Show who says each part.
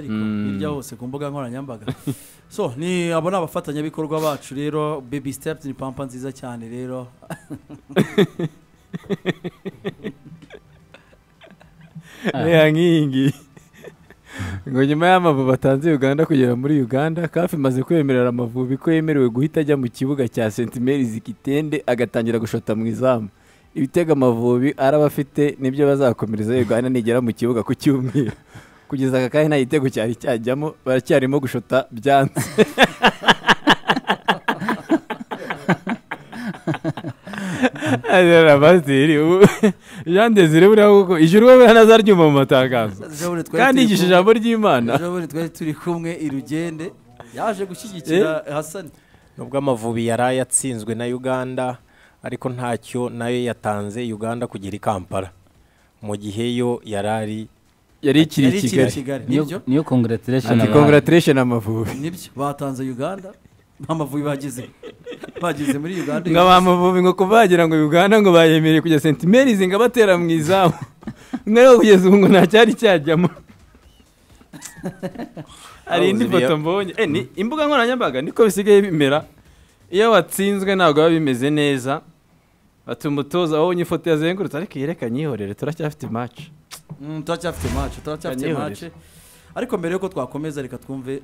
Speaker 1: ariko
Speaker 2: Mm.
Speaker 1: hirya hose ku mbuga nkoranyambaga so ni abo ni abafatanyabikorwa bacu rero baby steps ni pampa nziza cyane rero
Speaker 2: reba nk'iyi ngiyi ngo nyuma y'amavubi atanze uganda kugera muri uganda kafi imaze kwemerera amavubi ko yemerewe guhita ajya mu kibuga cya sentimeri zikitende agatangira gushota mu izamu ibitego amavubi araba afite nibyo bazakomereza uganda nigera mu kibuga ku cyumweru kugeza aka kanya nta gitego cyari cyajyamo baracyarimo gushota byanze Ariya Pasiteri ubu Jean Desire buriya koko ijuru we ntanazaryuma mu matangazo
Speaker 1: Ejo bundi twari
Speaker 2: kandi
Speaker 1: turi
Speaker 2: yigisha
Speaker 1: kumwe-
Speaker 2: ijambo ry'imana
Speaker 1: ejo bundi twari turi kumwe irugende yaje gushyigikira hasani
Speaker 3: nubwo amavubi yari ayatsinzwe na uganda ariko ntacyo nayo yatanze uganda kugera i kampala mu gihe yo yari ari
Speaker 2: yari ikiri i
Speaker 1: Yari ikiri i
Speaker 2: kigali
Speaker 1: kigali nibyo
Speaker 4: niyo niyo congratulation
Speaker 2: ati congratulation amavubi
Speaker 1: nibyo batanze uganda amavubi bagize bagize muri uganda
Speaker 2: ngo abamavubi ngo kuva wagira ngo uganda ngo bayemereye kujya sentimeri zinga batera mu izamu mwe kugeza ubu ngo nta cyari cyajyamo hari indi
Speaker 3: Awuziriye.
Speaker 2: foto mbonye Eh, ni imbuga nkoranyambaga niko bisigaye bimera iyo watsinzwe ntabwo biba bimeze neza batuma umutoza wabonye ifoto yazengurutse ariko yerekanye ihorere turacyafite match
Speaker 1: Mm, turacyafite match turacyafite
Speaker 2: Kanyihorera.
Speaker 1: match ariko mbere yuko twakomeza reka twumve